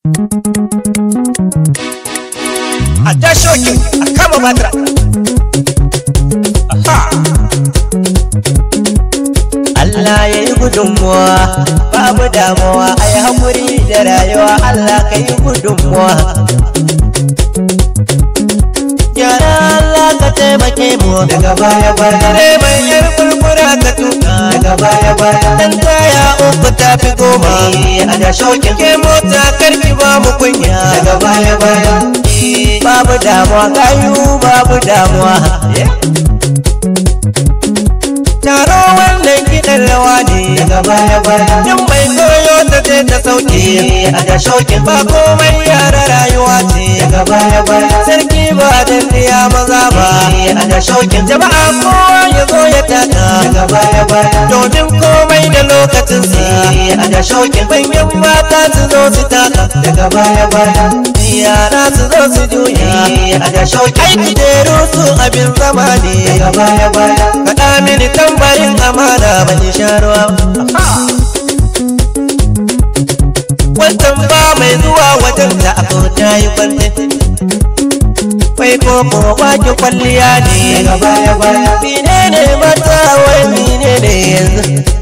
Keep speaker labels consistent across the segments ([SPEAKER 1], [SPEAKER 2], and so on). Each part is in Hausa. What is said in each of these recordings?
[SPEAKER 1] a ja shokin a kama batira Aha.
[SPEAKER 2] Allah ya yi gudunmuwa babu damuwa a yi haƙuri da rayuwa Allah ka yi gudunmuwa Gyara Allah ka taimake mu daga baya baya
[SPEAKER 1] Dare mai yar kurkura ka tuka
[SPEAKER 2] daga baya baya
[SPEAKER 1] Dan taya uku ta fi goma
[SPEAKER 2] a da shokin
[SPEAKER 1] Ke mota karki ba mu kunya
[SPEAKER 2] daga baya baya babu damuwa kayu babu damuwa
[SPEAKER 1] Taro wannan kiɗan rawa ne
[SPEAKER 2] daga baya baya
[SPEAKER 1] Yan mai koyo ta je ta sauke
[SPEAKER 2] a da shokin
[SPEAKER 1] Ba komai yara rayuwa ce
[SPEAKER 2] daga baya baya
[SPEAKER 1] Sarki ba dandiya maza ba
[SPEAKER 2] a da shokin
[SPEAKER 1] Jama'a kowa ya zo ya taka
[SPEAKER 2] daga baya baya
[SPEAKER 1] Domin komai da lokacinsa
[SPEAKER 2] a da shokin
[SPEAKER 1] Manyan mata su zo su taka
[SPEAKER 2] daga baya baya
[SPEAKER 1] Yara su zo su juya
[SPEAKER 2] a da shokin
[SPEAKER 1] Aiki da su abin zama ne
[SPEAKER 2] daga baya baya
[SPEAKER 1] Faɗa mini tambarin amana ban sha ruwa Wancan ba mai zuwa wajen da aka ta yi kwalle Wai ko ko baki kwalliya ne
[SPEAKER 2] daga baya baya
[SPEAKER 1] Mine ne mata wai mine ne yanzu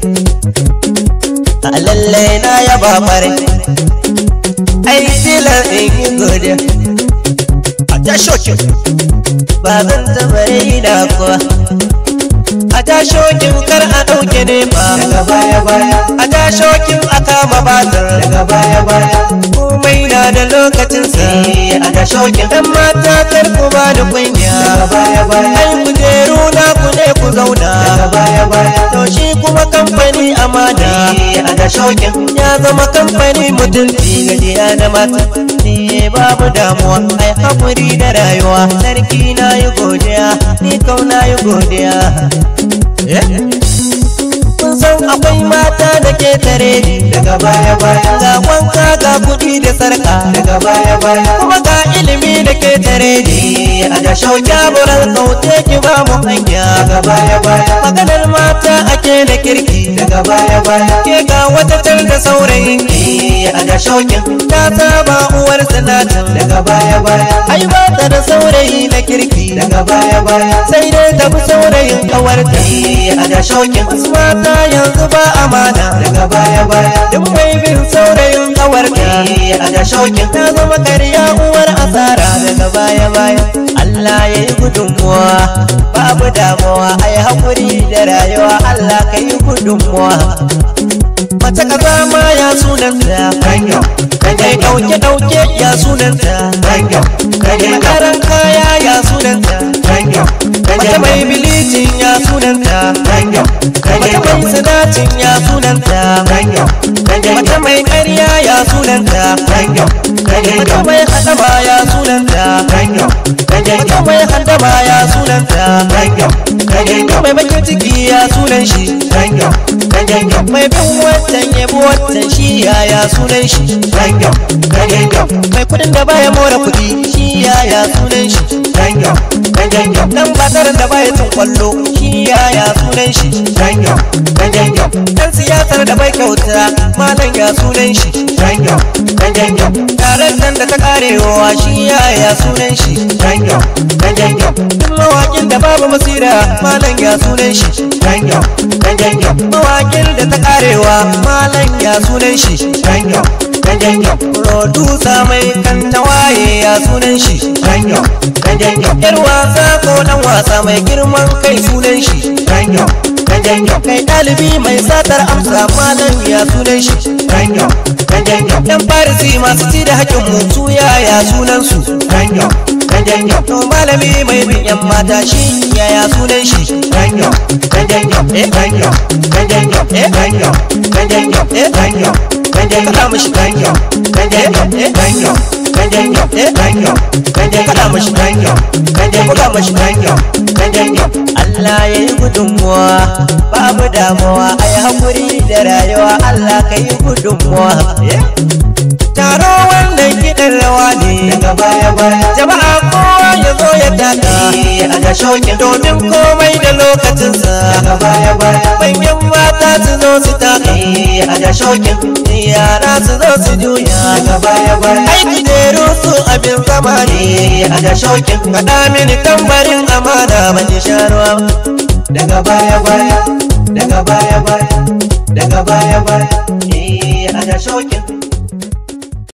[SPEAKER 1] A lallai na yaba fare Ai tilar in yi godiya A ta shokin ba zan taɓa raina kuwa a tashokin kar a ɗauke nefa
[SPEAKER 2] daga baya baya
[SPEAKER 1] a tashokin a kama batar
[SPEAKER 2] daga baya baya
[SPEAKER 1] komai na da lokacinsa
[SPEAKER 2] a da shokin
[SPEAKER 1] dan mata kar ku ba da kunya
[SPEAKER 2] daga baya baya
[SPEAKER 1] ai kujeru na ku ne ku zauna
[SPEAKER 2] daga baya baya
[SPEAKER 1] to shi kuma kamfani amana
[SPEAKER 2] a da shokin
[SPEAKER 1] ya zama kamfani mutunci gajiya da mata ne babu damuwa ai haƙuri da rayuwa sarki na yi godiya ni kau na yi godiya kun san akwai mata da ke tare ni
[SPEAKER 2] daga baya baya
[SPEAKER 1] ga wanka ga kuɗi da sarka
[SPEAKER 2] daga baya baya
[SPEAKER 1] kuma ga ilimi da ke tare ni
[SPEAKER 2] a da shokin
[SPEAKER 1] jaburan kauce ki ba mu hanya
[SPEAKER 2] daga baya baya
[SPEAKER 1] maganar mata ake da kirki
[SPEAKER 2] daga baya baya
[SPEAKER 1] ke ga wata tar da saurayin ki
[SPEAKER 2] a da shokin
[SPEAKER 1] ta saba uwar sanatin
[SPEAKER 2] daga baya baya
[SPEAKER 1] ai ba ta da saurayi na kirki
[SPEAKER 2] daga baya baya
[SPEAKER 1] sai dai ta bi saurayin kawarta
[SPEAKER 2] a da shokin
[SPEAKER 1] wasu mata yanzu ba amana
[SPEAKER 2] daga baya baya
[SPEAKER 1] duk mai bin saurayin kawarta
[SPEAKER 2] a da shokin
[SPEAKER 1] ta zama karya uwar asara daga baya baya Allah ya yi gudunmuwa babu damuwa a yi haƙuri da rayuwa Allah ka yi gudunmuwa mace kaza ma ya sunanta
[SPEAKER 2] kanyo
[SPEAKER 1] kai ɗauke ɗauke ya sunanta
[SPEAKER 2] kanyo kanyo
[SPEAKER 1] karan kaya ya sunanta
[SPEAKER 2] kanyo
[SPEAKER 1] mace mai bilicin ya sunanta
[SPEAKER 2] kanyo
[SPEAKER 1] mace mai sinacin ya sunanta
[SPEAKER 2] kanyo
[SPEAKER 1] mace mai ƙarya ya sunanta
[SPEAKER 2] kanyo
[SPEAKER 1] mace mai hadama ya sunanta
[SPEAKER 2] kanyo
[SPEAKER 1] mace mai handama ya sunanta
[SPEAKER 2] kanyo
[SPEAKER 1] mace mai bakin ciki ya sunan shi
[SPEAKER 2] kanyo kanyo
[SPEAKER 1] mai bin wancan yabo wancan shi ya ya sunan shi
[SPEAKER 2] kanyo kanyo
[SPEAKER 1] mai kudin da baya more kudi shi ya ya sunan shi
[SPEAKER 2] kanyo kanyo
[SPEAKER 1] dan bataran da baya cin kwallo shi ya ya sunan shi
[SPEAKER 2] kanyo kanyo
[SPEAKER 1] dan siyasar da bai kyauta malam ya sunan shi
[SPEAKER 2] kanyo kanyo
[SPEAKER 1] taron da ta karewa shi ya ya sunan shi
[SPEAKER 2] kanyo kanyo
[SPEAKER 1] duk mawakin da babu masira malam ya sunan shi
[SPEAKER 2] kanyo kanyo
[SPEAKER 1] mawakin da ta karewa malam ya sunan shi
[SPEAKER 2] kanyo kanyo
[SPEAKER 1] producer mai kan tawaye ya sunan shi
[SPEAKER 2] kanyo kanyo
[SPEAKER 1] yar wasa ko dan wasa mai girman kai sunan shi
[SPEAKER 2] kanyo kanyo
[SPEAKER 1] kai ɗalibi mai satar amsa malam ya sunan shi
[SPEAKER 2] kanyo kanyo
[SPEAKER 1] yan farisi masu ci da haƙƙin mutu yaya sunan su
[SPEAKER 2] kanyo kanyo
[SPEAKER 1] to malami mai bin yan mata shi yaya sunan shi
[SPEAKER 2] kanyo kanyo kanyo kanyo kanyo kanyo kanyo kanyo
[SPEAKER 1] Faɗa mishi.
[SPEAKER 2] kanyo kanyo kanyo kanyo kanyo kanyo
[SPEAKER 1] Faɗa mishi.
[SPEAKER 2] kanyo kanyo
[SPEAKER 1] Buga mishi.
[SPEAKER 2] kanyo kanyo
[SPEAKER 1] Allah ya yi gudunmuwa babu damuwa a yi haƙuri da rayuwa Allah ka yi gudunmuwa taro wannan kiɗan rawa ne
[SPEAKER 2] daga baya baya
[SPEAKER 1] jama'a kowa ya zo ya taka
[SPEAKER 2] a da shokin
[SPEAKER 1] domin komai da lokacinsa
[SPEAKER 2] daga baya baya
[SPEAKER 1] manyan mata su zo su taka
[SPEAKER 2] a da shokin
[SPEAKER 1] yara su zo su juya
[SPEAKER 2] daga baya baya
[SPEAKER 1] aiki da su abin zama ne
[SPEAKER 2] a da shokin
[SPEAKER 1] kaɗa mini tambarin amana ban sharuwa
[SPEAKER 2] daga baya baya daga baya baya daga